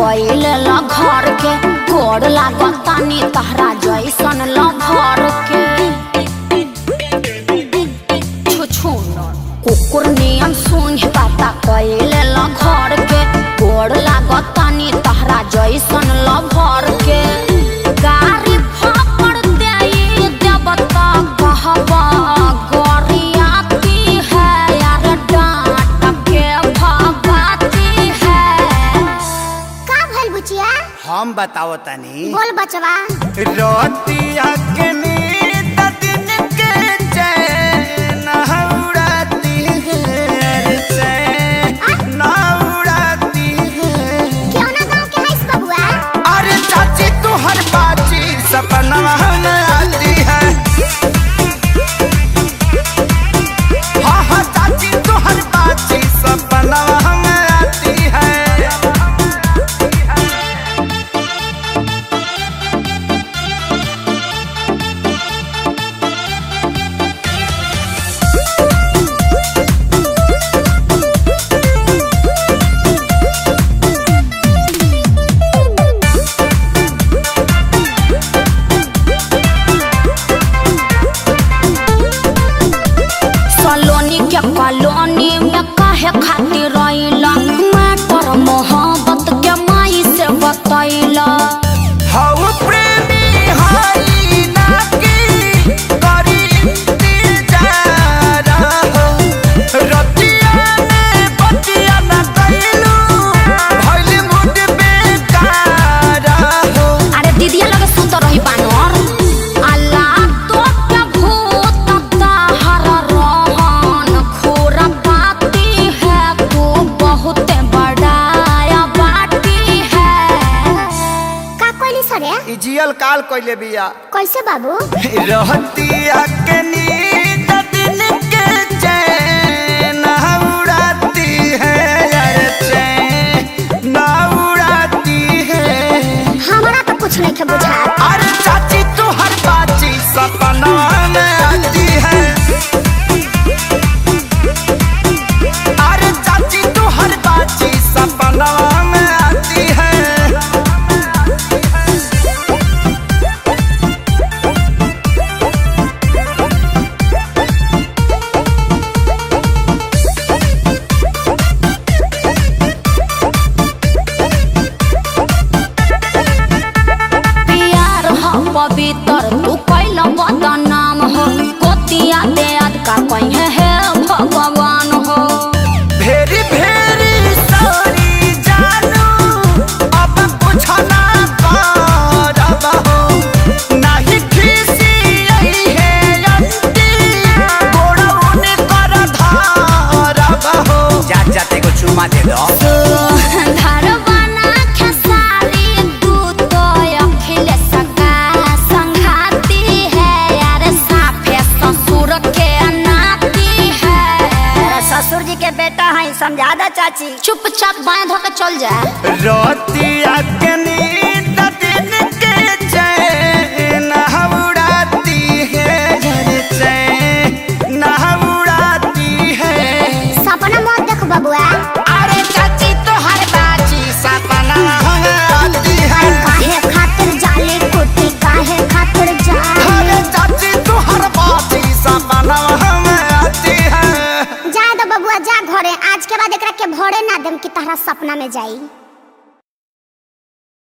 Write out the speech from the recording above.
कैले ल घर के गोड़ लागतानी तहरा जैसन ल घर के छुछु कुकुर नियन सूंघ पाता कैले ल घर के गोड़ लागतानी तहरा जैसन ल भर के गारी फापड़ देई देवता कहबा गोरियाती है यार डांट के भगाती है का भइल बुचिया हम बताओ तनी बोल बचवा रोटिया के नींद दिन के चैन उड़ाती है चैन उड़ाती है क्यों ना गांव के हईस बबुआ अरे चाची तू हर बाची सपना में आती है हाँ हाँ चाची तू हर बाची सपना में आती है सलोनी के कॉलोनी में काहे खातिर रहिला मैटर मोहब्बत के माई से बतैला हऊ प्रेमी हई नाकी करी इंतजार हो रतिया में बतिया न कैलू भइल मुड बेकार हो अरे दीदिया लगे सुत रही बानर अल्लाह तो के भूत ताहर रहन खोरा पाती है तू बहुत बड़ाया बाटी है का कोइली सरे ई जियल काल कइले बिया कैसे बाबू रहतिया के नींद दिन के चैन उड़ाती है यार चैन उड़ाती है हमरा तो कुछ नहीं के बुझा अरे चाची तू हर बाची सपना में आती है अरे चाची तू हर बाची सपना में आती है प्यार हो पवित्र तू कैला बदनाम हो कोतिया दे आज का कहीं है भगवान हो भेरी भेरी सॉरी जानू अब कुछ ना करब हो नाही खीसी यही है अंती गोड़ौन कर धारब हो जा जाते को चुमा दे दो धरवाना खेसारी तू तो अखिल सगा संघाती है यार साफे ससुर के नाती है ससुर जी के बेटा है समझा दा चाची चुपचाप बाएं धो के चल जा रोतिया के नींद दिन के चैन उड़ाती है यार चैन उड़ाती है सपना मत देख बबुआ अरे चाची तो हर बाची सपना आती है काहे खातिर जाली कुटी काहे खातिर जा अरे चाची तो हर बाची सपना आती है जा दो बबुआ जा घरे आज के बाद एकरा के भोरे ना देम कि तहरा सपना में जाई